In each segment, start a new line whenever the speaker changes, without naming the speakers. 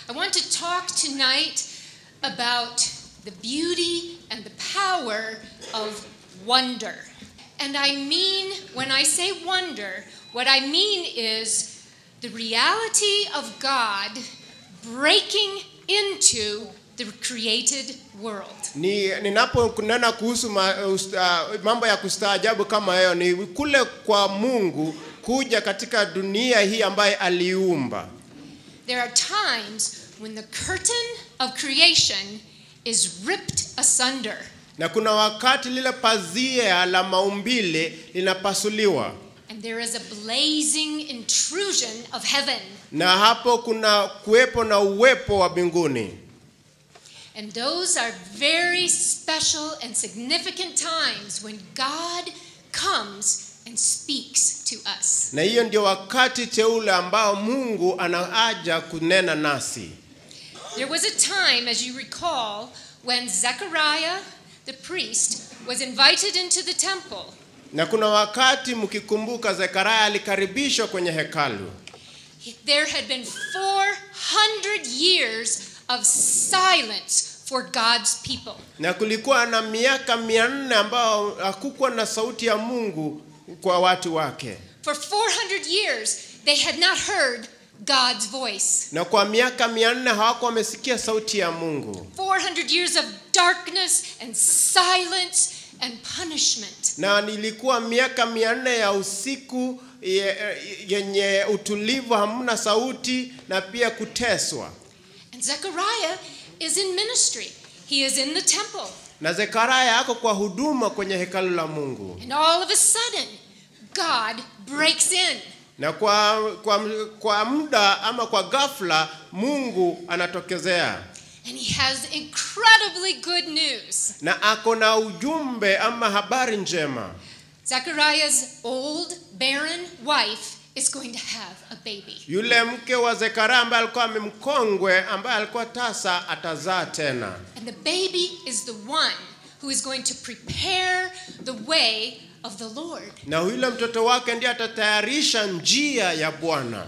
I want to talk tonight about the beauty and the power of wonder. And I mean, when I say wonder, what I mean is the reality of God breaking into the created world.
ni ninaponena kuhusu ma, ust, uh, mambo ya kustaajabu kama hayo ni kule kwa Mungu kuja katika dunia hii ambaye aliumba.
There are times when the curtain of creation is ripped asunder.
Na kuna wakati lile pazia la maumbile linapasuliwa,
And there is a blazing intrusion of heaven.
na hapo kuna kuwepo na uwepo wa mbinguni,
And those are very special and significant times when God comes and speaks to us.
na hiyo ndio wakati teule ambao Mungu anaaja kunena nasi.
There was a time, as you recall, when Zechariah the priest was invited into the temple.
Na kuna wakati mkikumbuka, Zekaria alikaribishwa kwenye hekalu
There had been 400 years of silence for God's people.
na kulikuwa na miaka mia nne ambao hakukuwa na sauti ya Mungu kwa watu wake,
For 400 years, they had not heard God's voice.
na kwa miaka mia nne hawakuwa wamesikia sauti ya Mungu,
400 years of darkness and silence and punishment.
na nilikuwa miaka mia nne ya usiku ye- yenye utulivu, hamna sauti na pia kuteswa.
And Zechariah is in ministry. He is in the temple.
Na Zekaria ako kwa huduma kwenye hekalu la Mungu,
And all of a sudden, God breaks in.
na kwa, kwa, kwa muda ama kwa ghafla Mungu anatokezea
And he has incredibly good news.
na ako na ujumbe ama habari njema.
Zechariah's old, barren wife is going to have a baby.
Yule mke wa Zekaria ambaye alikuwa mkongwe, ambaye alikuwa tasa, atazaa tena,
And the baby is the one who is going to prepare the way of the Lord.
na yule mtoto wake ndiye atatayarisha njia ya Bwana.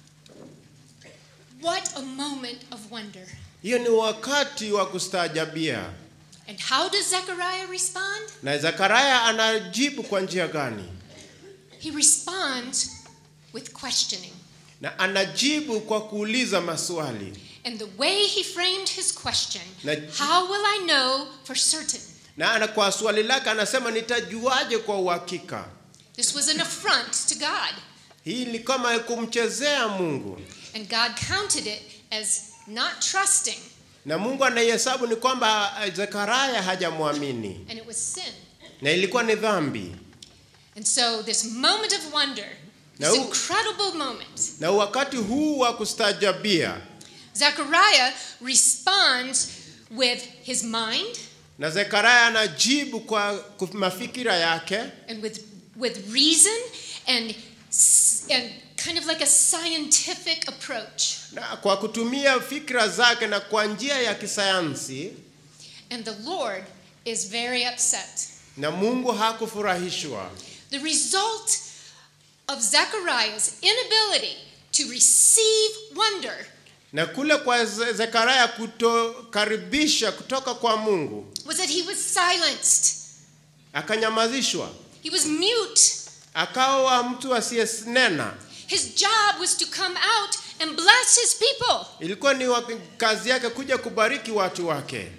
What a moment of wonder.
Hiyo ni wakati wa kustaajabia.
And how does Zechariah respond?
Na Zekaria anajibu kwa njia gani?
He responds with questioning.
Na anajibu kwa kuuliza maswali,
And the way he framed his question,
Na-
how will I know for certain?
na ana kwa swali lake anasema, nitajuaje kwa uhakika?
This was an affront to God.
Hii ni kama kumchezea Mungu,
And God counted it as not trusting,
na Mungu anaihesabu ni kwamba eh, Zekaria hajamwamini,
and it was sin.
na ilikuwa ni dhambi.
And so, this moment of wonder,
No.
this incredible moment,
Na wakati huu wa kustaajabia,
Zechariah responds with his mind
na Zekaria anajibu kwa kwa mafikira yake
and with, with reason and, s- and kind of like a scientific approach.
na kwa kutumia fikra zake na kwa njia ya kisayansi,
And the Lord is very upset.
na Mungu hakufurahishwa.
The result of Zechariah's inability to receive wonder
Na kule kwa Ze- Zekaria kutokaribisha kutoka kwa Mungu,
was that he was silenced.
akanyamazishwa,
He was mute.
akawa mtu asiyenena.
His job was to come out and bless his people.
Ilikuwa ni wa- kazi yake kuja kubariki watu wake,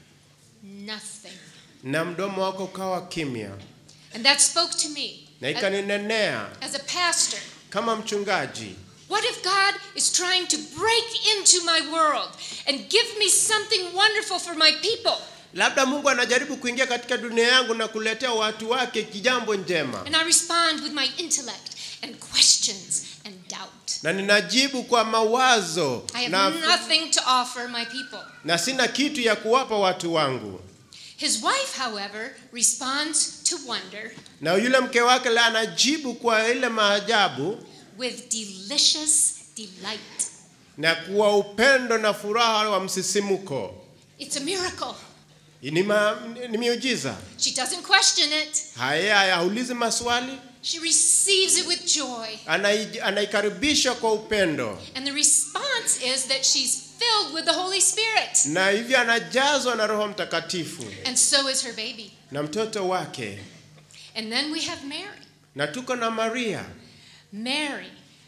Nothing.
na mdomo wako ukawa kimya,
And that spoke to me
na
as,
ikaninenea
as a pastor.
kama mchungaji.
What if God is trying to break into my world and give me something wonderful for my people?
Labda Mungu anajaribu kuingia katika dunia yangu na kuletea watu wake kijambo njema,
And I respond with my intellect and questions and doubt.
na ninajibu kwa mawazo
I have
na,
nothing to offer my people.
na sina kitu ya kuwapa watu wangu.
His wife, however, responds to wonder
Na yule mke wake la anajibu kwa ile maajabu
with delicious delight.
na kuwa upendo na furaha wa msisimuko.
It's a miracle.
Ni, ma, ni miujiza.
She doesn't question it.
Haya, haya, haulizi maswali,
She receives it with joy.
anai- anaikaribisha kwa upendo,
And the response response is that she's filled with the Holy Spirit.
na hivyo anajazwa na roho mtakatifu
And so is her baby.
na mtoto wake
And then we have Mary.
na tuko na maria
Mary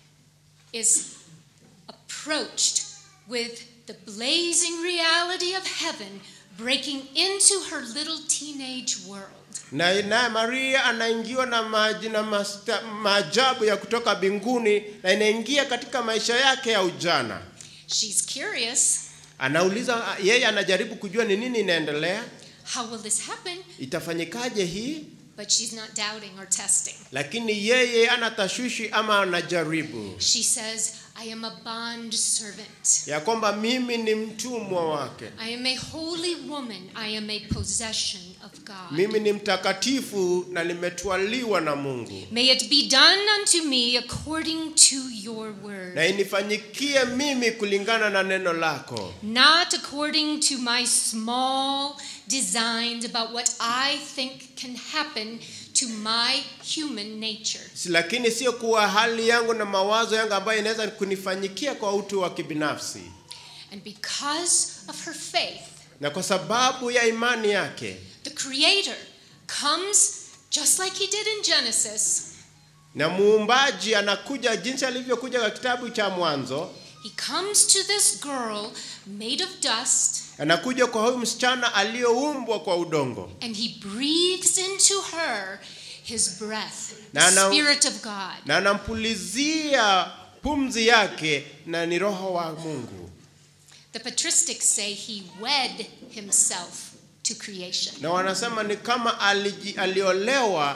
is approached with the blazing reality of heaven breaking into her little teenage world.
na naye maria anaingiwa na maji na masta- maajabu ya kutoka mbinguni na inaingia katika maisha yake ya ujana
She's curious.
anauliza yeye anajaribu kujua ni nini inaendelea
How will this happen?
itafanyikaje hii
But she's not doubting or testing.
lakini yeye ana tashwishi ama anajaribu
She says, I am a bond servant.
ya kwamba mimi ni mtumwa wake
I am a holy woman. I am a possession of God.
mimi ni mtakatifu na nimetwaliwa na mungu
May it be done unto me according to your word,
na inifanyikie mimi kulingana na neno lako
not according to my small designs about what I think can happen to my human nature.
Si- lakini sio kuwa hali yangu na mawazo yangu ambayo inaweza kunifanyikia kwa utu wa kibinafsi
And because of her faith,
na kwa sababu ya imani yake
the Creator comes just like He did in Genesis.
na muumbaji anakuja jinsi alivyokuja kwa kitabu cha mwanzo
He comes to this girl made of dust
anakuja kwa huyu msichana aliyoumbwa kwa udongo
and he breathes into her his breath, the
Na ana-
Spirit of God.
na anampulizia pumzi yake na ni roho wa mungu
The patristics say he wed himself to creation.
na wanasema ni kama aliji, aliolewa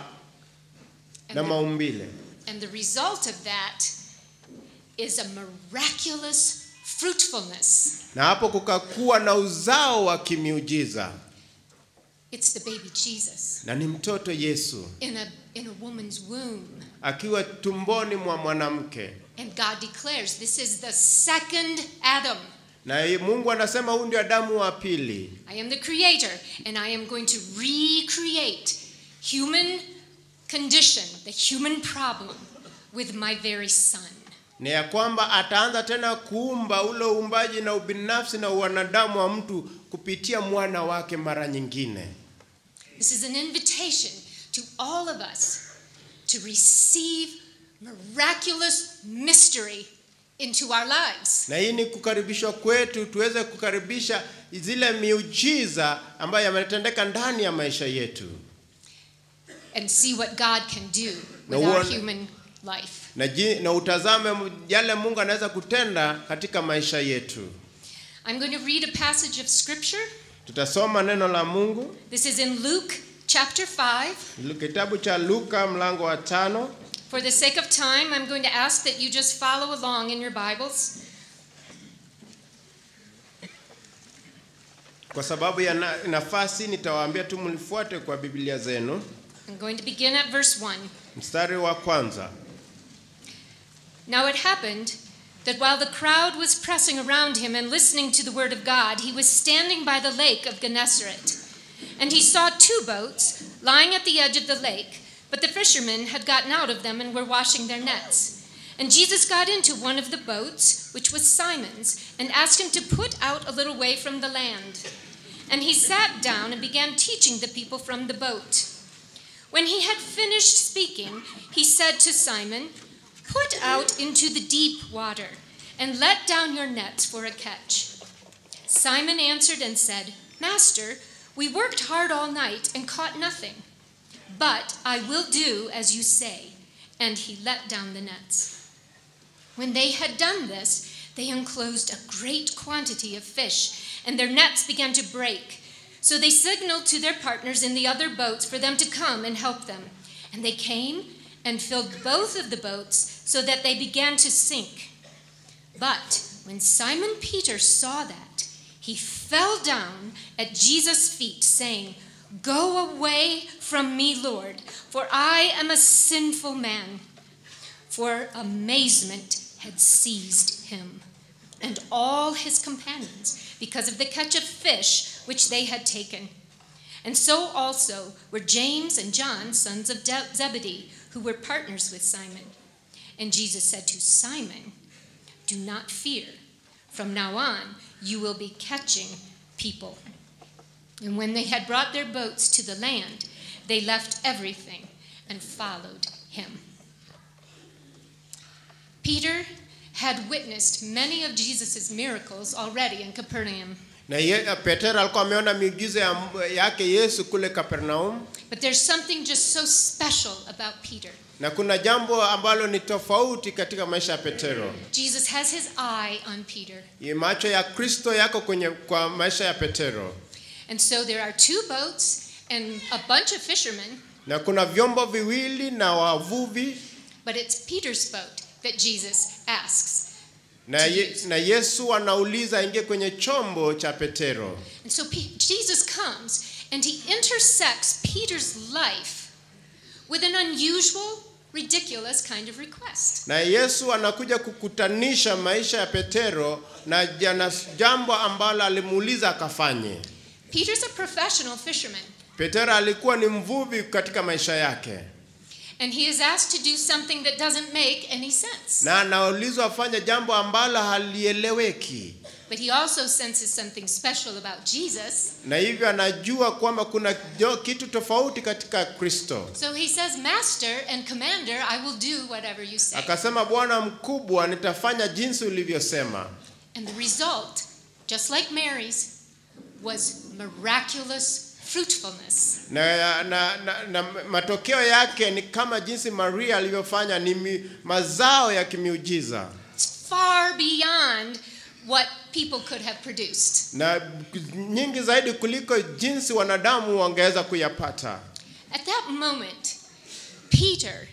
And
na
the,
maumbile
and the result of that is a miraculous fruitfulness.
na hapo kukakuwa na uzao wa kimiujiza
It's the baby Jesus
na ni mtoto yesu
in a, in a woman's womb.
akiwa tumboni mwa mwanamke
And God declares this is the second Adam.
na ye- mungu anasema huyu ndio adamu wa pili
I am the creator, and I am going to recreate human condition, the human problem, with my very son.
ni ya kwamba ataanza tena kuumba ule uumbaji na ubinafsi na uwanadamu wa mtu kupitia mwana wake mara nyingine
This is an invitation to all of us to receive miraculous mystery into our lives.
na hii ni kukaribishwa kwetu tuweze kukaribisha zile miujiza ambayo yametendeka ndani ya maisha yetu
And see what God can do
Na
with our
uone-
human life.
na, ji, na utazame mu- yale mungu anaweza kutenda katika maisha yetu
I'm going to read a passage of scripture.
tutasoma neno la mungu
This is in Luke chapter 5.
Lu- kitabu cha luka mlango wa tano
For the sake of time, I'm going to ask that you just follow along in your Bibles.
kwa sababu ya na, nafasi nitawaambia tu mlifuate kwa biblia zenu
I'm going to begin at verse 1.
mstari wa kwanza
Now it happened that while the crowd was pressing around him and listening to the word of God, he was standing by the lake of Gennesaret. And he saw two boats lying at the edge of the lake, but the fishermen had gotten out of them and were washing their nets. And Jesus got into one of the boats, which was Simon's, and asked him to put out a little way from the land. And he sat down and began teaching the people from the boat. When he had finished speaking, he said to Simon, Put out into the deep water and let down your nets for a catch. Simon answered and said, Master, we worked hard all night and caught nothing. But I will do as you say. And he let down the nets. When they had done this, they enclosed a great quantity of fish, and their nets began to break. So they signaled to their partners in the other boats for them to come and help them. And they came and filled both of the boats so that they began to sink. But when Simon Peter saw that, he fell down at Jesus' feet, saying, Go away from me, Lord, for I am a sinful man. For amazement had seized him and all his companions because of the catch of fish which they had taken. And so also were James and John, sons of De- Zebedee, who were partners with Simon. And Jesus said to Simon, Do not fear. From now on, you will be catching people. And when they had brought their boats to the land, they left everything and followed him. Peter had witnessed many of Jesus' miracles already in Capernaum.
na ye, petero alikuwa ameona miujiza ya, yake yesu kule kapernaum
But there's something just so special about Peter.
na kuna jambo ambalo ni tofauti katika maisha ya petero
Jesus has his eye on Peter.
Ye, macho ya kristo yako kwenye kwa maisha ya petero
And so there are two boats and a bunch of fishermen,
na kuna vyombo viwili na wavuvi
but it's Peter's boat that Jesus asks.
na, ye, na yesu anauliza aingie kwenye chombo cha petero
And so Pe- Jesus comes and he intersects Peter's life with an unusual, ridiculous kind of request.
na yesu anakuja kukutanisha maisha ya petero na jana jambo ambalo alimuuliza akafanye
Peter's a professional fisherman,
petero alikuwa ni mvuvi katika maisha yake
and he is asked to do something that doesn't make any sense.
na anaulizwa afanye jambo ambalo halieleweki
But he also senses something special about Jesus.
na hivyo anajua kwamba kuna jo- kitu tofauti katika kristo
So he says, Master and Commander, I will do whatever you say.
akasema bwana mkubwa nitafanya jinsi ulivyosema
And the result, just like Mary's, was miraculous fruitfulness.
na, na, na, na matokeo yake ni kama jinsi maria alivyofanya ni mi, mazao ya kimiujiza
It's far beyond what people could have produced.
na nyingi zaidi kuliko jinsi wanadamu wangeweza kuyapata
At that moment, Peter,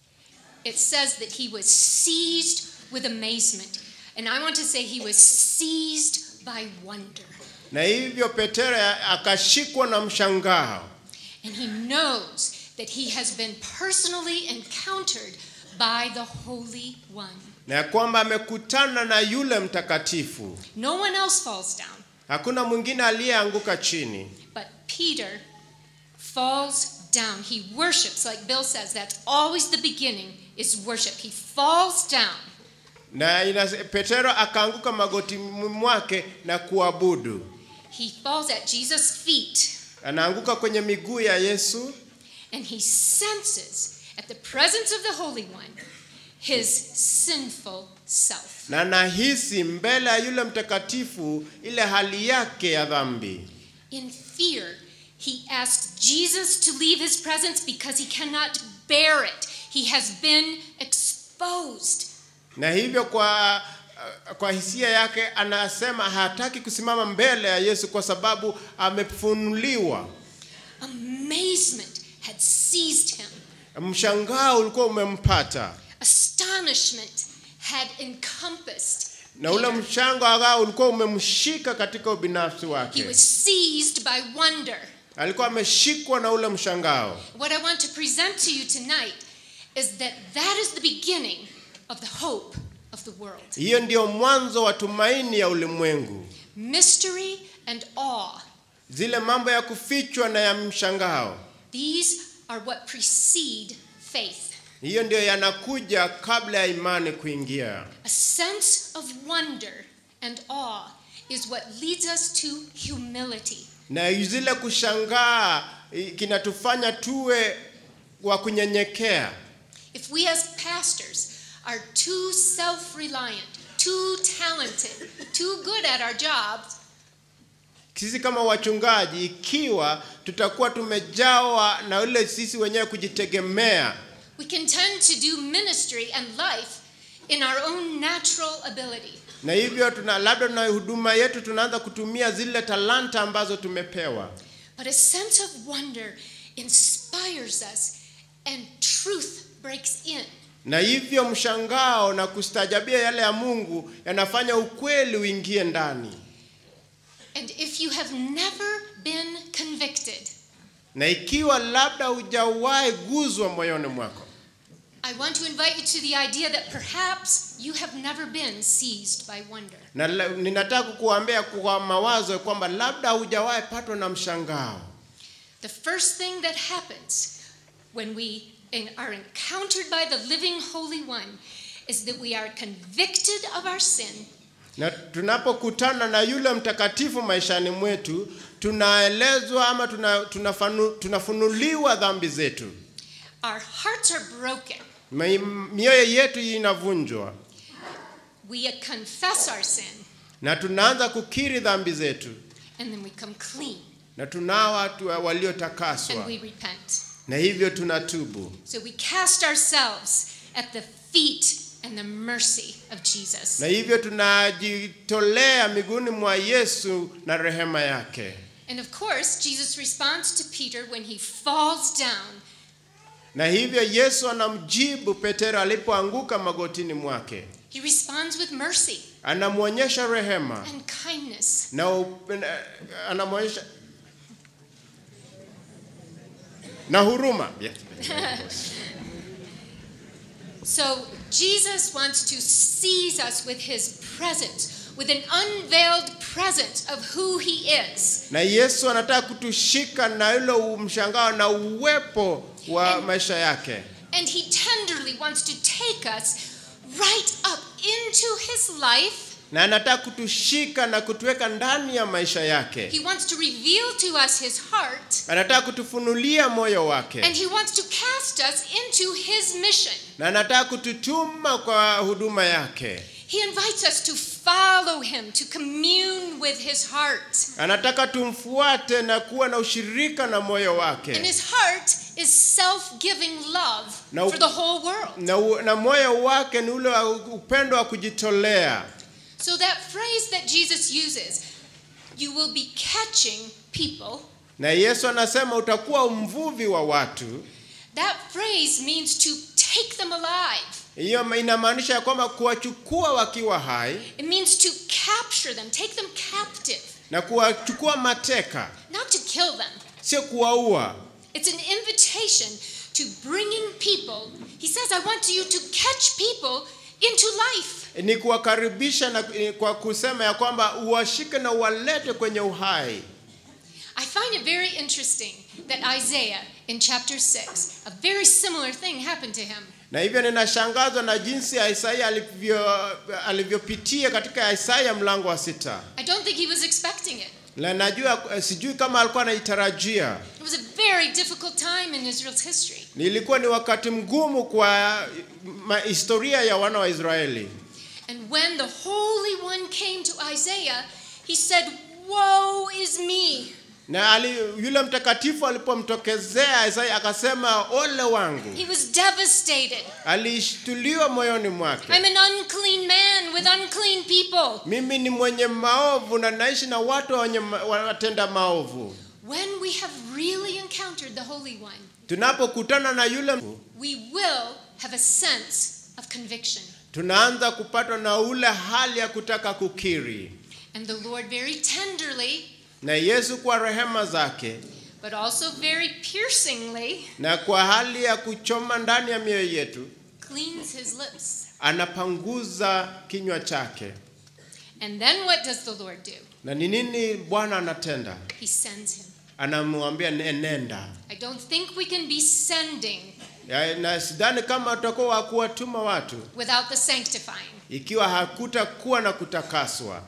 it says that he was seized with amazement. And I want to say he was seized by wonder.
na hivyo petero akashikwa na mshangao
And he knows that he has been personally encountered by the Holy One.
na ya kwamba amekutana na yule mtakatifu
No one else falls down,
hakuna mwingine aliyeanguka chini
but Peter falls down. He worships, like Bill says, that's always the beginning is worship. He falls down.
na ina, petero akaanguka magoti mwake na kuabudu
He falls at Jesus' feet
anaanguka kwenye miguu ya yesu
and he senses at the presence of the Holy One his sinful self.
na nahisi mbele ya yule mtakatifu ile hali yake ya dhambi
In fear, he asks Jesus to leave his presence because he cannot bear it. He has been exposed.
na hivyo kwa kwa hisia yake anasema hataki kusimama mbele ya yesu kwa sababu amefunuliwa
Amazement had seized him.
mshangao ulikuwa umempata
Astonishment had encompassed.
na ule
Peter.
mshangao ulikuwa umemshika katika ubinafsi
He
wake
was seized by wonder.
alikuwa ameshikwa na ule mshangao
What I want to present to you tonight is that that is the beginning of the hope of the world.
hiyo ndiyo mwanzo wa tumaini ya ulimwengu
Mystery and awe.
zile mambo ya kufichwa na ya mshangao
These are what precede faith.
hiyo ndiyo yanakuja kabla ya imani kuingia
A sense of wonder and awe is what leads us to humility.
na zile kushangaa i- kinatufanya tuwe wa kunyenyekea
If we as pastors are too self reliant, too talented, too good at our jobs,
sisi kama wachungaji ikiwa tutakuwa tumejawa na ule sisi wenyewe kujitegemea
we can tend to do ministry and life in our own natural ability.
na hivyo tuna labda na huduma yetu tunaanza kutumia zile talanta ambazo tumepewa
But a sense of wonder inspires us and truth breaks in.
na hivyo mshangao na kustajabia yale ya mungu yanafanya ukweli uingie ndani
And if you have never been convicted,
na ikiwa labda hujawahi guzwa moyoni mwako
I want to invite you to the idea that perhaps you have never been seized by wonder.
na la- ninataka kukuambia kwa mawazo kwamba labda hujawahi patwa na mshangao
The first thing that happens when we in- are encountered by the living Holy One is that we are convicted of our sin
na tunapokutana na yule mtakatifu maishani mwetu tunaelezwa ama tuna, tunafanu, tunafunuliwa dhambi zetu
Our hearts are broken.
Mi- mioyo yetu inavunjwa
We confess our sin
na tunaanza kukiri dhambi zetu
and then we come clean
na tunao watu
and
waliotakaswa
we repent.
na hivyo tunatubu
So we cast ourselves at the feet and the mercy of Jesus.
na hivyo tunajitolea miguuni mwa Yesu na rehema yake
And of course, Jesus responds to Peter when he falls down
na hivyo Yesu anamjibu Petero alipoanguka magotini mwake
He responds with mercy
anamwonyesha rehema
and kindness.
na up- na- anamwonyesha na huruma
So Jesus wants to seize us with his presence, with an unveiled presence of who he is.
na Yesu anataka kutushika na hilo mshangao na uwepo wa
And-
maisha yake
And he tenderly wants to take us right up into his life.
na anataka kutushika na kutuweka ndani ya maisha yake
He wants to reveal to us his heart.
anataka kutufunulia moyo wake
And he wants to cast us into his mission.
na anataka kututuma kwa huduma yake
He invites us to follow him, to commune with his heart.
anataka tumfuate na kuwa na ushirika na moyo
And
wake
his heart is self giving love
Now-
for the whole world.
na, u- na moyo wake ni ule wa upendo wa kujitolea
So, that phrase that Jesus uses, you will be catching people,
na yesu anasema utakuwa mvuvi wa watu
that phrase means to take them alive.
hiyo inamaanisha ya kwamba kuwachukua wakiwa hai
It means to capture them, take them captive,
na kuwachukua mateka
not to kill them.
sio kuwaua
It's an invitation to bringing people. He says, I want you to catch people into life.
ni kuwakaribisha na kwa kusema ya kwamba uwashike na uwalete kwenye uhai
I find it very interesting that Isaiah in chapter 6, a very similar thing happened to him.
na hivyo ninashangazwa na jinsi ya Isaia alivyo alivyopitia katika Isaya mlango wa sita
I don't think he was expecting it.
na najua sijui kama alikuwa anaitarajia
It was a very difficult time in Israel's history.
nilikuwa ni wakati mgumu kwa ma- historia ya wana wa Israeli
And when the Holy One came to Isaiah, he said, Woe is me!
na ali, yule mtakatifu alipomtokezea Isaya akasema ole wangu
He was devastated.
alishtuliwa moyoni mwake
I'm an unclean man with unclean people.
mimi ni mwenye maovu na naishi na watu wenye ma- watenda maovu
When we have really encountered the Holy One,
tunapokutana na yule
we will have a sense of conviction.
tunaanza kupatwa na ule hali ya kutaka kukiri
And the Lord, very tenderly,
na Yesu kwa rehema zake
but also very piercingly,
na kwa hali ya kuchoma ndani ya mioyo yetu
cleans his lips.
anapanguza kinywa chake
And then what does the Lord do?
na ni nini Bwana anatenda
He sends him.
anamwambia "Ne- nenda
I don't think we can be sending
Ya, na sidhani kama tutakuwa wa kuwatuma watu
without the sanctifying.
ikiwa hakutakuwa na kutakaswa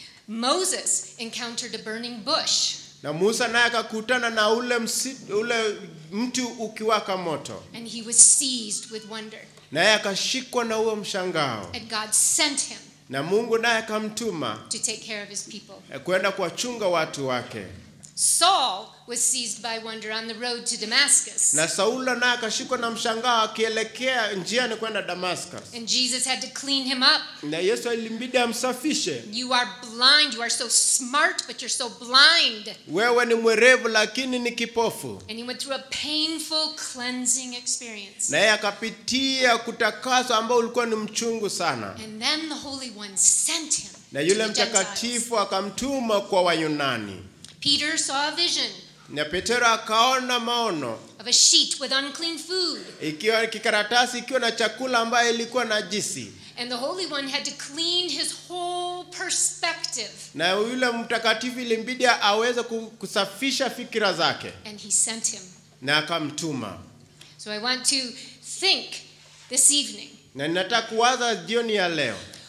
Moses encountered a burning bush,
na Musa naye akakutana na ule, msi, ule mti ukiwaka moto
and he was seized with wonder.
naye akashikwa na huo mshangao
And God sent him
na Mungu naye akamtuma
to take care of his people.
eh, kwenda kuwachunga watu wake
Saul was seized by wonder on the road to Damascus.
na Saulo naye akashikwa na mshangao akielekea njiani kwenda Damascus
And Jesus had to clean him up.
na Yesu ilimbidi amsafishe
You are blind. You are so smart, but you're so blind.
wewe ni mwerevu lakini ni kipofu
And he went through a painful cleansing experience.
naye akapitia kutakaswa ambao ulikuwa ni mchungu sana
And then the Holy One sent him
na
to
yule
the Gentiles.
mtakatifu akamtuma kwa Wayunani
Peter saw a vision
na Petero akaona maono
of a sheet with unclean food.
ikiwa kikaratasi ikiwa na chakula ambayo ilikuwa najisi
And the Holy One had to clean his whole perspective.
na yule mtakatifu ilimbidi aweze ku- kusafisha fikira zake
And he sent him.
na akamtuma
So I want to think this evening
na ninataka kuwaza jioni ya leo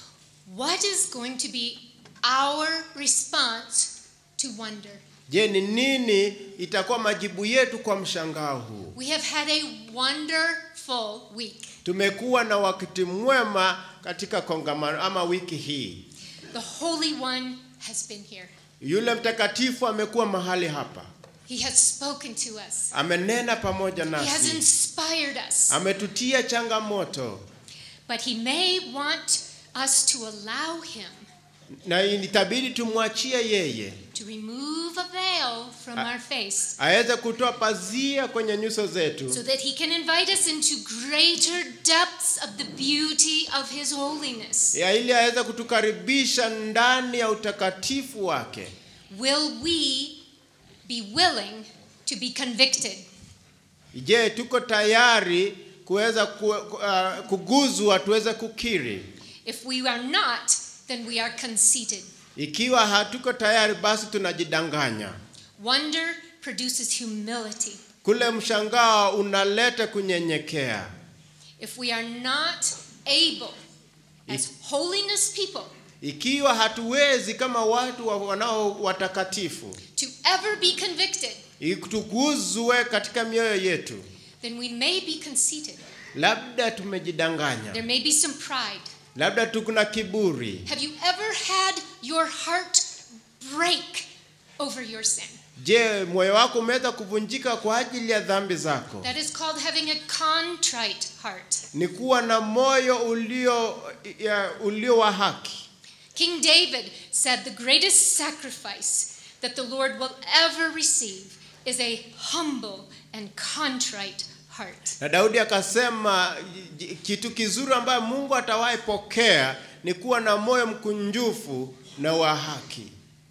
What is going to be our response to wonder?
Je, ni nini itakuwa majibu yetu kwa mshangao huu?
We have had a wonderful week.
Tumekuwa na wakati mwema katika kongamano ama wiki hii.
The Holy One has been here.
Yule mtakatifu amekuwa mahali hapa,
He has spoken to us.
amenena pamoja
He has
nasi,
inspired us.
ametutia changamoto,
But He may want us to allow Him
na itabidi tumwachie yeye
to remove a veil from
Ah.
our face
aweze kutoa pazia kwenye nyuso zetu
so that He can invite us into greater depths of the beauty of His holiness.
ya ili aweze kutukaribisha ndani ya utakatifu wake.
Will we be willing to be convicted?
Je, tuko tayari kuweza ku, uh, kuguzwa tuweze kukiri?
If we are not, then we are conceited.
Ikiwa hatuko tayari, basi tunajidanganya.
Wonder produces humility.
Kule mshangao unaleta kunyenyekea.
If we are not able, as holiness people,
Ikiwa hatuwezi kama watu wa- wanao watakatifu
to ever be convicted,
tuguzwe katika mioyo yetu,
then we may be conceited.
labda
There
tumejidanganya,
may be some pride.
labda tukuna kiburi.
Have you ever had your heart break over your sin?
Je, moyo wako umeweza kuvunjika kwa ajili ya dhambi zako?
That is called having a contrite heart.
Ni kuwa na moyo ulio ya, ulio wa haki.
King David said the greatest sacrifice that the Lord will ever receive is a humble and contrite heart.
Na Daudi akasema j- kitu kizuri ambayo Mungu atawahi pokea ni kuwa na moyo mkunjufu na wa haki.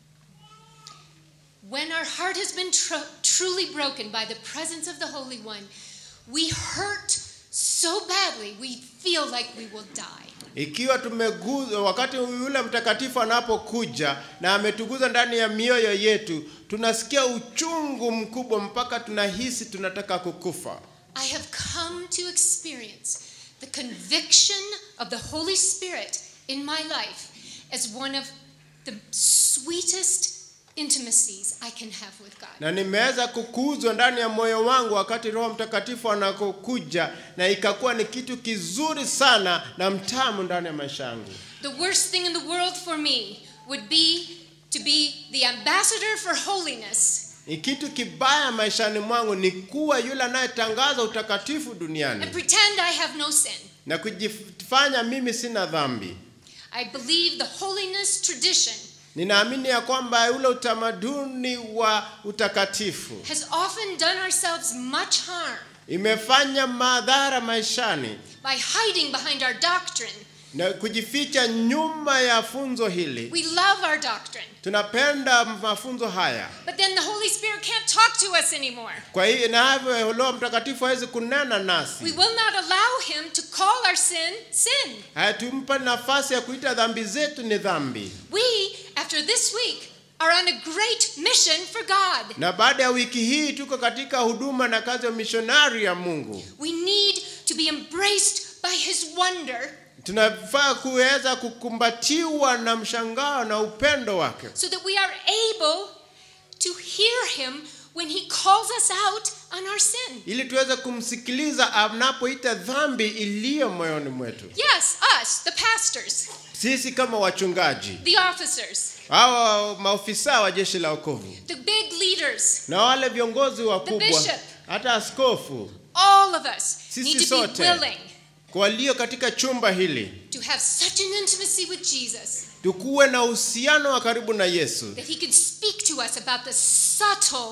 When our heart has been tru- truly broken by the presence of the Holy One, we hurt so badly we feel like we will die.
Ikiwa tumeguzwa wakati yule mtakatifu anapokuja na ametuguza ndani ya mioyo yetu, tunasikia uchungu mkubwa mpaka tunahisi tunataka kukufa.
I have come to experience the conviction of the Holy Spirit in my life as one of the sweetest intimacies I can have with God.
Na nimeweza kukuzwa ndani ya moyo wangu wakati Roho Mtakatifu anakokuja, na ikakuwa ni kitu kizuri sana na mtamu ndani ya maisha yangu.
The worst thing in the world for me would be to be the ambassador for holiness
Ni kitu kibaya maishani mwangu ni kuwa yule anayetangaza utakatifu
and
duniani
pretend I have no sin.
na kujifanya mimi sina dhambi.
I believe the holiness tradition
Ninaamini ya kwamba ule utamaduni wa utakatifu
has often done ourselves much harm
imefanya madhara maishani
by hiding behind our doctrine.
na kujificha nyuma ya funzo hili.
We love our doctrine,
Tunapenda mafunzo haya,
but then the Holy Spirit can't talk to us anymore.
kwa hiyo na hivyo Roho Mtakatifu hawezi kunena
We
nasi,
will not allow him to call our sin sin.
hatumpa nafasi ya kuita dhambi zetu ni dhambi.
We, after this week, are on a great mission for God.
Na baada ya wiki hii tuko katika huduma na kazi ya mishonari ya Mungu.
We need to be embraced by his wonder
Tunafaa kuweza kukumbatiwa na mshangao na upendo wake,
so that we are able to hear him when he calls us out on our sin.
ili tuweze kumsikiliza anapoita dhambi iliyo moyoni mwetu.
Yes, us, the pastors,
Sisi kama wachungaji,
the officers,
hawa maofisa wa jeshi la wokovu
the big leaders,
na wale viongozi wakubwa,
bishop.
hata askofu,
all of us
Sisi
need to be
sote.
willing
kwa walio katika chumba hili,
to have such an intimacy with Jesus
tukuwe na uhusiano wa karibu na Yesu,
that he could speak to us about the subtle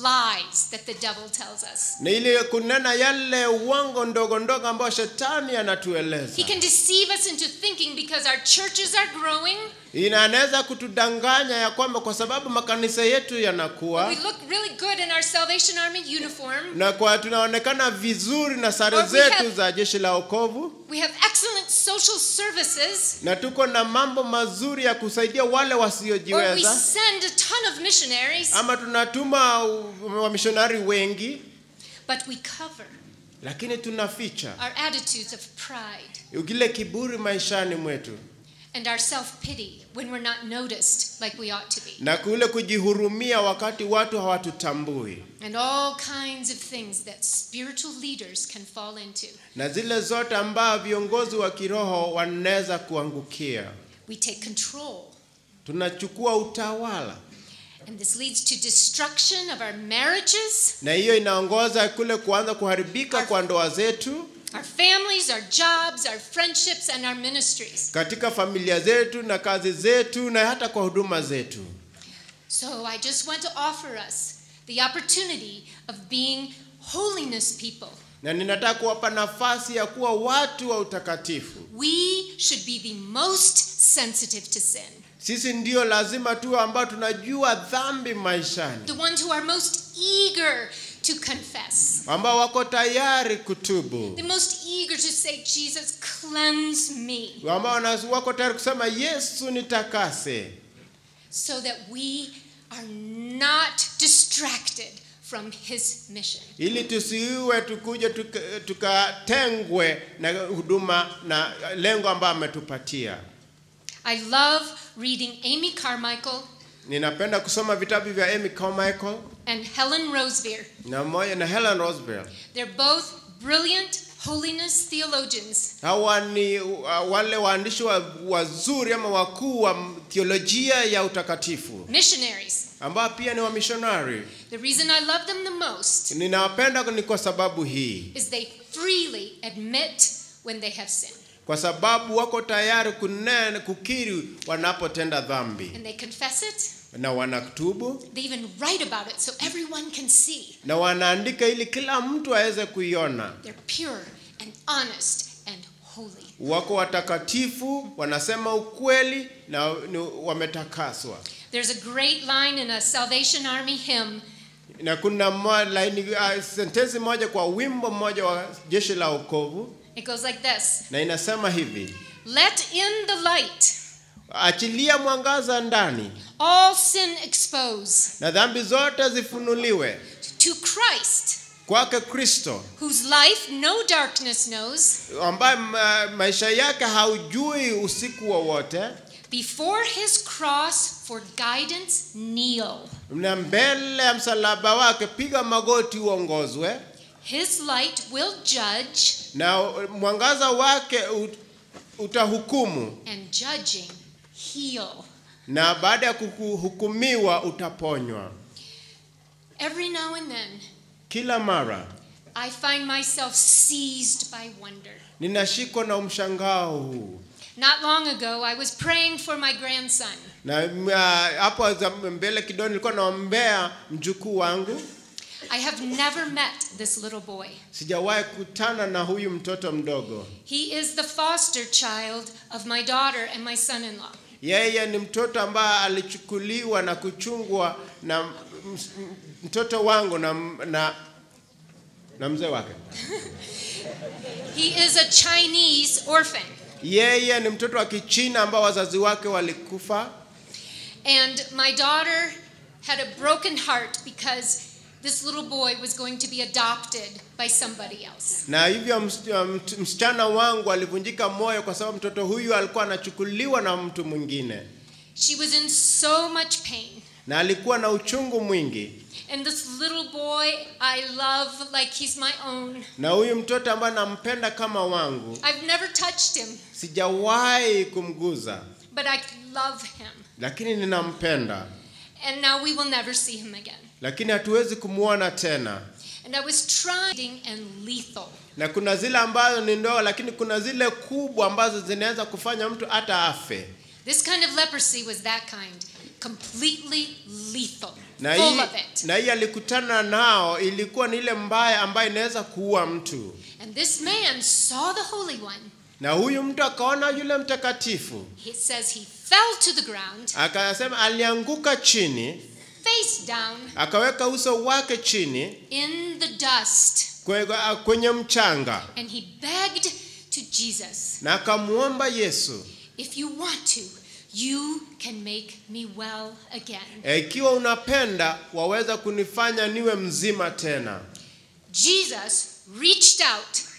lies that the devil tells us.
na ili kunena yale uongo ndogo ndogo ambayo shetani
He
anatueleza.
can deceive us into thinking because our churches are growing,
Ina- anaweza kutudanganya ya kwamba kwa sababu makanisa yetu yanakuwa
we look really good in our Salvation Army uniform,
na kwa tunaonekana vizuri na sare
Or we
zetu
have-
za jeshi la wokovu
we have excellent social services,
na tuko na mambo mazuri ya kusaidia wale
or we
wasiojiweza
send a ton of missionaries,
ama tunatuma u- wamishonari wengi
but we cover
lakini tunaficha
our attitudes of pride.
kile kiburi maishani mwetu
and our self pity when we're not noticed like we ought to be,
na kule kujihurumia wakati watu hawatutambui
and all kinds of things that spiritual leaders can fall into.
na zile zote ambao viongozi wa kiroho wanaweza kuangukia.
We take control,
Tunachukua utawala,
and this leads to destruction of our marriages,
na hiyo inaongoza kule kuanza kuharibika kwa ndoa zetu,
our families, our jobs, our friendships, and our ministries.
katika familia zetu na kazi zetu, na hata kwa huduma zetu.
So I just want to offer us the opportunity of being holiness people.
Na ninataka kuwapa nafasi ya kuwa watu wa utakatifu.
We should be the most sensitive to sin,
Sisi ndio lazima tuwe ambao tunajua dhambi maishani,
the ones who are most eager to confess,
ambao wako tayari kutubu,
the most eager to say, Jesus, cleanse me,
ambao wana- wako tayari kusema Yesu nitakase,
so that we are not distracted from his mission.
ili tusiwe tukuje tuka- tukatengwe na huduma na lengo ambayo ametupatia.
I love reading Amy Carmichael
Ninapenda kusoma vitabu vya Amy Carmichael
and Helen Roseveare.
na moja na Helen Roosevelt.
They're both brilliant holiness theologians.
Hawa ni uh, wale waandishi wa- wazuri ama wakuu wa theolojia ya utakatifu
missionaries.
ambao pia ni wamishonari.
The reason I love them the most
Ninawapenda ni kwa sababu hii,
is they freely admit when they have sinned
kwa sababu wako tayari kunena, kukiri wanapotenda dhambi
and they confess it.
na wanatubu
They even write about it so everyone can see
na wanaandika ili kila mtu aweze kuiona.
they're pure and honest and holy.
Wako watakatifu, wanasema ukweli na ni wametakaswa.
There's a great line in a Salvation Army hymn
Na kuna mo- laini, uh, sentensi moja kwa wimbo mmoja wa jeshi la wokovu
It goes like this
na inasema hivi:
Let in the light,
achilia mwangaza ndani
all sin expose
na dhambi zote zifunuliwe
to Christ,
kwake Kristo,
whose life no darkness knows.
ambaye ma, maisha yake haujui usiku wowote,
Before his cross for guidance, kneel.
na mbele ya msalaba wake piga magoti uongozwe,
His light will judge,
na mwangaza wake ut- utahukumu,
and judging, heal.
na baada ya kuhukumiwa utaponywa.
Every now and then,
Kila mara
I find myself seized by wonder.
ninashikwa na mshangao huu
Not long ago, I was praying for my grandson.
na uh, hapo za- mbele kidogo nilikuwa naombea mjukuu wangu.
I have never met this little boy.
Sijawahi kutana na huyu mtoto mdogo.
He is the foster child of my daughter and my son in law.
Yeye ni mtoto ambaye alichukuliwa na kuchungwa na m- m- mtoto wangu na, na, na mzee wake.
He is a Chinese orphan.
Yeye ni mtoto wa Kichina ambao wazazi wake walikufa,
And my daughter had a broken heart because this little boy was going to be adopted by somebody else.
na hivyo ms- mt- msichana wangu alivunjika moyo kwa sababu mtoto huyu alikuwa anachukuliwa na mtu mwingine,
She was in so much pain.
na alikuwa na uchungu mwingi.
And this little boy I love like he's my own.
Na huyu mtoto ambaye nampenda kama wangu,
I've never touched him,
sijawahi kumguza,
but I love him.
lakini ninampenda,
And now we will never see him again.
lakini hatuwezi kumwona tena.
And I was trying and lethal.
Na kuna zile ambazo ni ndogo, lakini kuna zile kubwa ambazo zinaweza kufanya mtu hata afe.
This kind of leprosy was that kind, completely lethal,
Na
full
hii,
of it.
na hii alikutana nao ilikuwa ni ile mbaya ambayo inaweza kuua mtu,
And this man saw the Holy One.
na huyu mtu akaona yule mtakatifu,
It says he fell to the ground,
akasema alianguka chini,
face down,
akaweka uso wake chini
in the dust,
kwe- kwenye mchanga,
and he begged to Jesus,
na akamwomba Yesu,
If you want to, you can make me well again.
"E, ikiwa unapenda waweza kunifanya niwe mzima tena.
Jesus reached out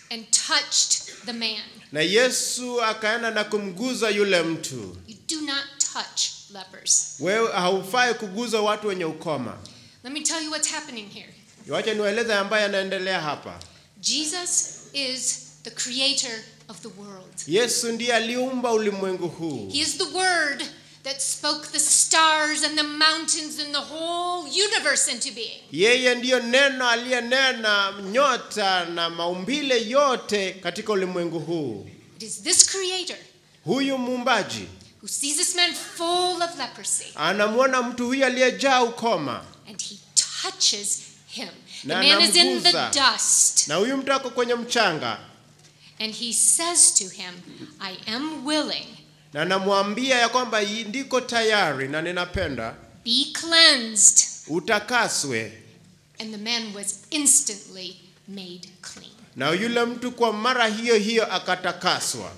and touched the man.
na yesu akaenda na kumguza yule mtu
You do not touch lepers.
wewe haufai kuguza watu wenye ukoma
Let me tell you what's happening here.
wacha niwaeleze ambaye yanaendelea hapa
Jesus is the creator of the world.
yesu ndiye aliumba ulimwengu huu
He is the word that spoke the stars and the mountains and the whole universe into being.
yeye ndiyo neno aliyenena nyota na maumbile yote katika ulimwengu huu
It is this creator
huyu muumbaji
who sees this man full of leprosy
anamwona mtu huyu aliyejaa ukoma
and he touches him. The
Na
man is in the
anamguza.
dust
na huyu mtu ako kwenye mchanga
and he says to him, I am willing,
na anamwambia ya kwamba "Yi- ndiko tayari na ninapenda
be cleansed.
utakaswe
And the man was instantly made clean.
na yule mtu kwa mara hiyo hiyo akatakaswa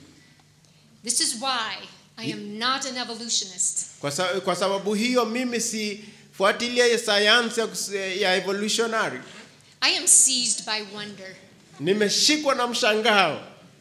This is why I am not an evolutionist.
kwa, sa, kwa sababu hiyo mimi sifuatilia sayansi ya, kus- ya evolutionary
I am seized by wonder.
nimeshikwa na mshangao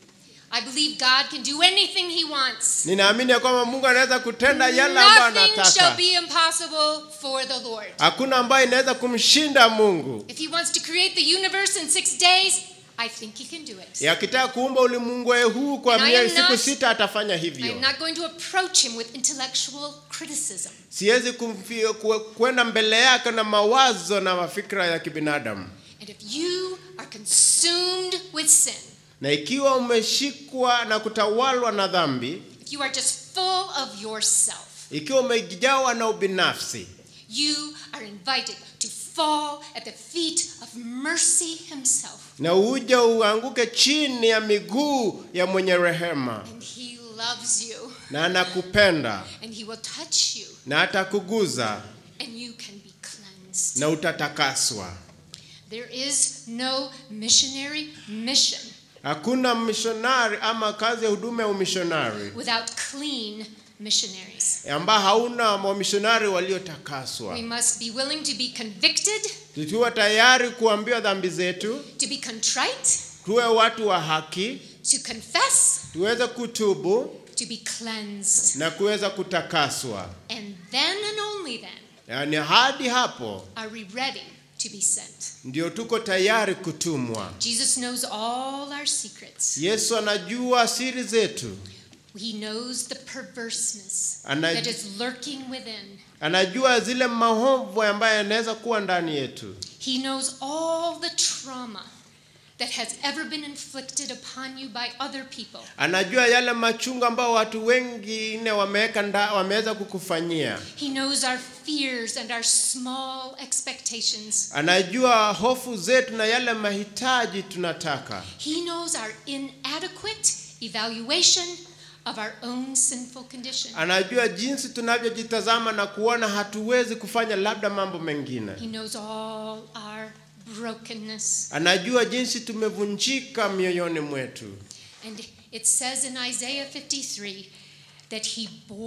I believe God can do anything He wants.
ninaamini ya kwamba mungu anaweza kutenda yale ambayo
Nothing shall
anataka
be impossible for the Lord.
hakuna ambayo inaweza kumshinda mungu
If He wants to create the universe in six days, I think He can do it.
akitaka kuumba ulimwengu huu kwa
And I
mie-
am
siku
not-
sita atafanya
I
hivyo
am not going to approach Him with intellectual criticism.
siwezi kumfi- ku- kwenda mbele yake na mawazo na mafikra ya kibinadamu
And if you are consumed with sin,
na ikiwa umeshikwa na kutawalwa na dhambi
if you are just full of yourself,
ikiwa umejawa na ubinafsi
you are invited to fall at the feet of mercy Himself.
na uje uanguke chini ya miguu ya mwenye rehema
And He loves you,
na anakupenda
and He will touch you,
na atakuguza
and you can be cleansed.
na utatakaswa
There is no missionary mission
hakuna mishonari ama kazi ya huduma ya umishonari
without clean missionaries.
ambao hauna wamishonari
We
waliotakaswa
must be willing to be convicted,
tukiwa tayari kuambiwa dhambi zetu
to be contrite,
tuwe watu wa haki
to confess,
tuweze kutubu
to be cleansed.
na kuweza kutakaswa
And then and only then
yaani hadi hapo
are we ready to be sent.
ndio tuko tayari kutumwa
Jesus knows all our secrets.
yesu anajua siri zetu
He knows the perverseness
Ana-
that is lurking within.
anajua zile maovu ambayo yanaweza kuwa ndani yetu
He knows all the trauma that has ever been inflicted upon you by other people.
anajua yale machungu ambayo watu wengine wameweka nda- wameweza kukufanyia
He knows our fears and our small expectations.
anajua hofu zetu na yale mahitaji tunataka
He knows our inadequate evaluation of our own sinful condition.
anajua jinsi tunavyojitazama na kuona hatuwezi kufanya labda mambo mengine
He knows all our brokenness.
anajua jinsi tumevunjika mioyoni mwetu
And it says in Isaiah 53 that he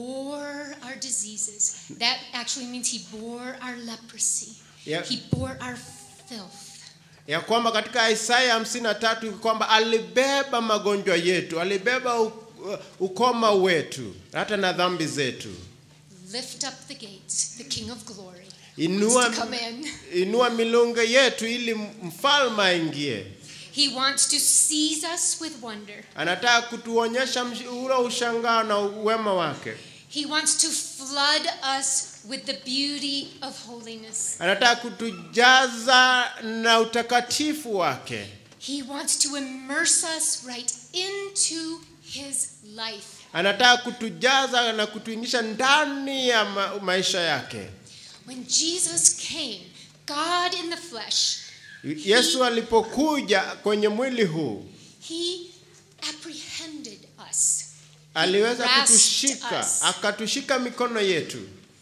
bore our diseases. That actually means he bore our leprosy.
Yeah.
He bore our filth.
ya kwamba katika Isaya hamsini na tatu kwamba alibeba magonjwa yetu, alibeba u- ukoma wetu, hata na dhambi zetu.
Lift up the gates, the King of glory.
Inua,
wants to come in.
inua milungu yetu ili mfalme aingie.
He wants to seize us with wonder.
Anataka kutuonyesha msh- ule ushangao na uwema wake.
He wants to flood us with the beauty of holiness.
Anataka kutujaza na utakatifu wake.
He wants to immerse us right into his life.
Anataka kutujaza na kutuingisha ndani ya ma maisha yake.
When Jesus came, God in the flesh,
Yesu alipokuja kwenye mwili huu
he apprehended us.
aliweza
grasped
kutushika
us.
akatushika mikono yetu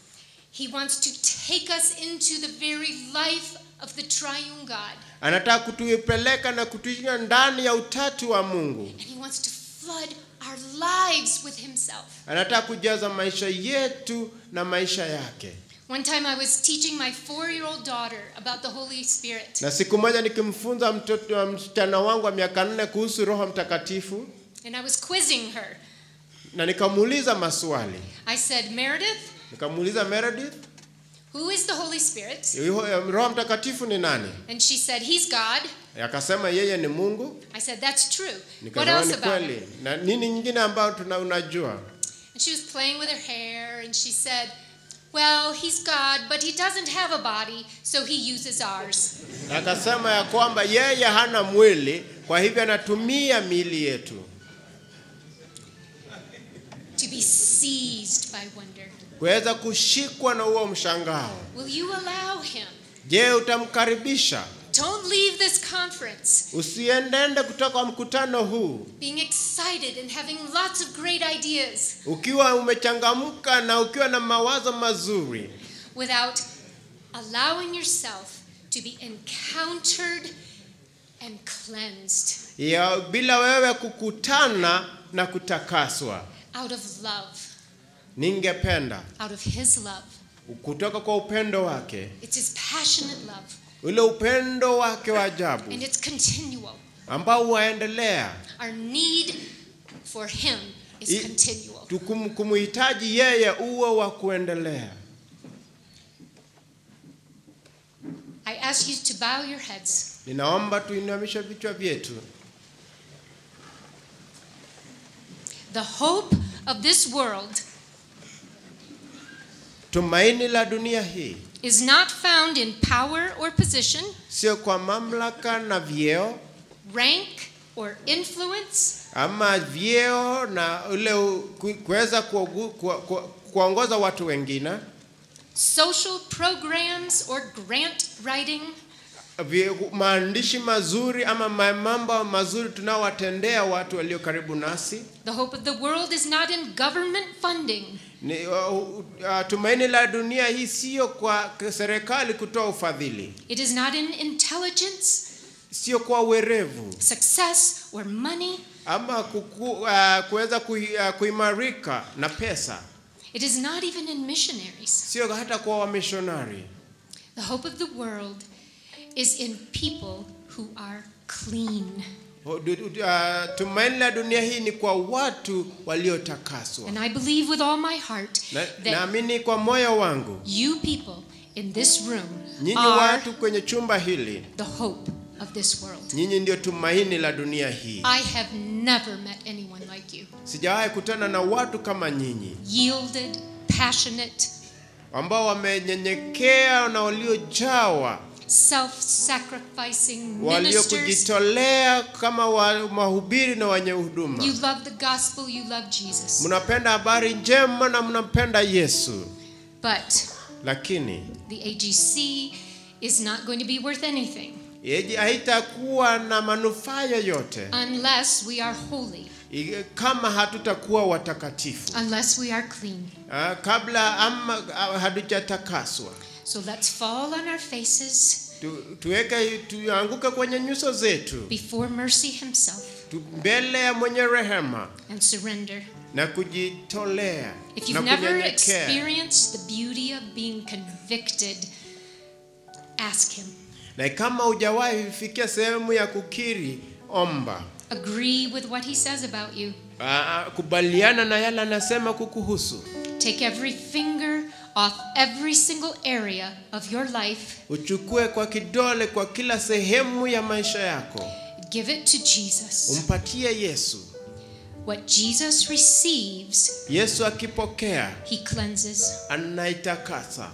He wants to take us into the very life of the triune God.
anataka kutuipeleka na kutuingia ndani ya utatu wa mungu
And he wants to flood our lives with himself.
anataka kujaza maisha yetu na maisha yake
One time I was teaching my four year old daughter about the Holy Spirit.
na siku moja nikimfunza mtoto wa msichana wangu wa miaka nne kuhusu roho mtakatifu
And I was quizzing her.
na nikamuuliza maswali
I said, Meredith,
nikamuuliza meredith
who is the Holy Spirit?
"Yuho- roho mtakatifu ni nani
And she said, He's God.
akasema yeye ni mungu
I said, That's true. What
nikasema
else
ni
about him?
kweli na nini nyingine ambayo tuna unajua
And she was playing with her hair and she said, Well, he's God, but he doesn't have a body, so he uses ours.
akasema ya kwamba yeye hana mwili kwa hivyo anatumia miili yetu
To be seized by wonder.
kuweza kushikwa na huo mshangao
Will you allow him?
je utamkaribisha
Don't leave this conference
usiendende kutoka kwa mkutano huu
being excited and having lots of great ideas
ukiwa umechangamka na ukiwa na mawazo mazuri
without allowing yourself to be encountered and cleansed
ya bila wewe kukutana na kutakaswa
out of love,
ningependa
out of his love.
kutoka kwa upendo wake
It's his passionate love,
ule upendo wake wa ajabu
and it's continual.
ambao waendelea
Our need for him is
I-
continual.
tukum- kumhitaji yeye uwe wa kuendelea
I ask you to bow your heads.
ninaomba tuinamishe vichwa vyetu
The hope of this world
tumaini la dunia hii
is not found in power or position,
sio kwa mamlaka na vyeo
rank or influence,
ama vyeo na ule u- ku- kuweza kuogu- ku- ku- kuongoza watu wengine
social programs or grant writing,
vi- maandishi mazuri ama ma- mambo mazuri tunaowatendea watu walio karibu nasi
The hope of the world is not in government funding,
ni, uh, uh, tumaini la dunia hii sio kwa serikali kutoa ufadhili
it is not in intelligence,
sio kwa werevu
success, or money.
ama kuku, uh, kuweza kui, uh, kuimarika na pesa
It is not even in missionaries.
sio hata kwa wamishonari
The hope of the world is in people who are clean.
Uh, tumaini la dunia hii ni kwa watu waliotakaswa
And I believe with all my heart
Na-
that
naamini kwa moyo wangu
you people in this room
nyinyi
are
watu kwenye chumba hili
the hope of this world.
nyinyi ndio tumaini la dunia hii
I have never met anyone like you.
sijawahi kutana na watu kama nyinyi
Yielded, passionate,
ambao wamenyenyekea na waliojawa
self-sacrificing ministers.
waliokujitolea kama wa- mahubiri na wenye huduma
You love the gospel, you love Jesus.
mnapenda habari njema na mnampenda yesu
But
lakini
the AGC is not going to be worth anything
yeji- haitakuwa na manufaa yoyote
unless we are holy,
i- kama hatutakuwa watakatifu
unless we are clean.
Ah, kabla ama ah, hatujatakaswa
So let's fall on our faces
tu, tuweke tuanguke kwenye nyuso zetu
before mercy himself
tu, mbele ya mwenye rehema
and surrender.
na kujitolea
If
na
you've never
kunyenyekea
experienced the beauty of being convicted, ask him.
na kama hujawahi fikia sehemu ya kukiri omba
Agree with what he says about you.
Ah, ah, kubaliana na yale anasema kukuhusu
Take every finger off every single area of your life.
uchukue kwa kidole kwa kila sehemu ya maisha yako
Give it to Jesus.
umpatie yesu
What Jesus receives,
yesu akipokea
he cleanses.
anaitakasa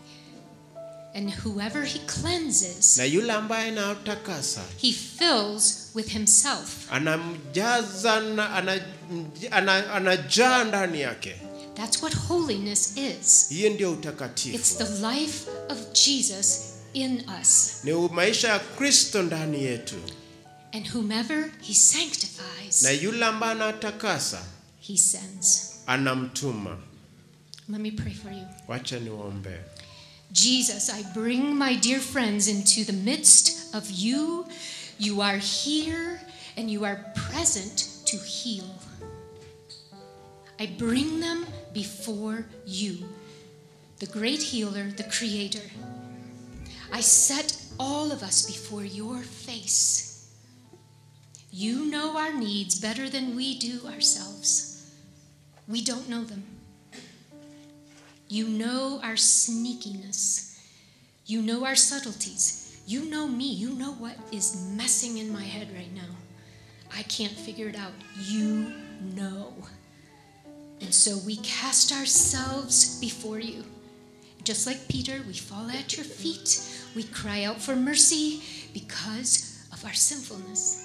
And whoever he cleanses,
na yule ambaye anatakasa
he fills with himself.
anamjaza na ana- ana- anajaa ndani yake
That's what holiness is.
hiyo ndio
It's
utakatifu
the life of Jesus in us.
ni maisha ya kristo ndani yetu
And whomever he sanctifies,
na yule ambaye anatakasa
he sends.
anamtuma
Let me pray for you.
wacha niwaombee
Jesus, I bring my dear friends into the midst of you. You are here and you are present to heal. I bring them before you. the great healer, the creator, I set all of us before your face. You know our needs better than we do ourselves. We don't know them. You know our sneakiness. You know our subtleties. You know me. You know what is messing in my head right now. I can't figure it out. You know. And so we cast ourselves before you. Just like Peter, we fall at your feet. We cry out for mercy because of our sinfulness.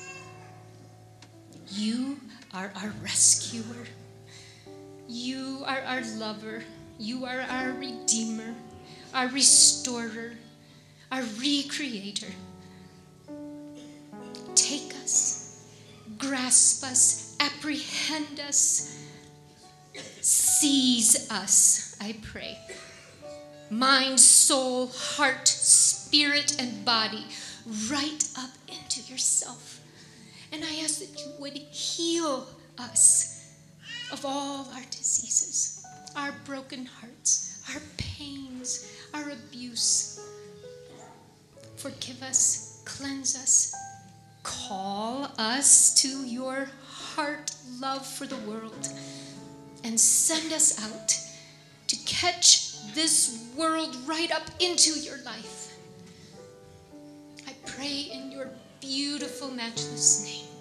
You are our rescuer. You are our lover. You are our redeemer, our restorer, our recreator. Take us, grasp us, apprehend us, seize us, I pray. Mind, soul, heart, spirit, and body, right up into yourself. And I ask that you would heal us of all our diseases, our broken hearts, our pains, our abuse. Forgive us, cleanse us, call us to your heart love for the world, and send us out to catch this world right up into your life. I pray in your beautiful, matchless name.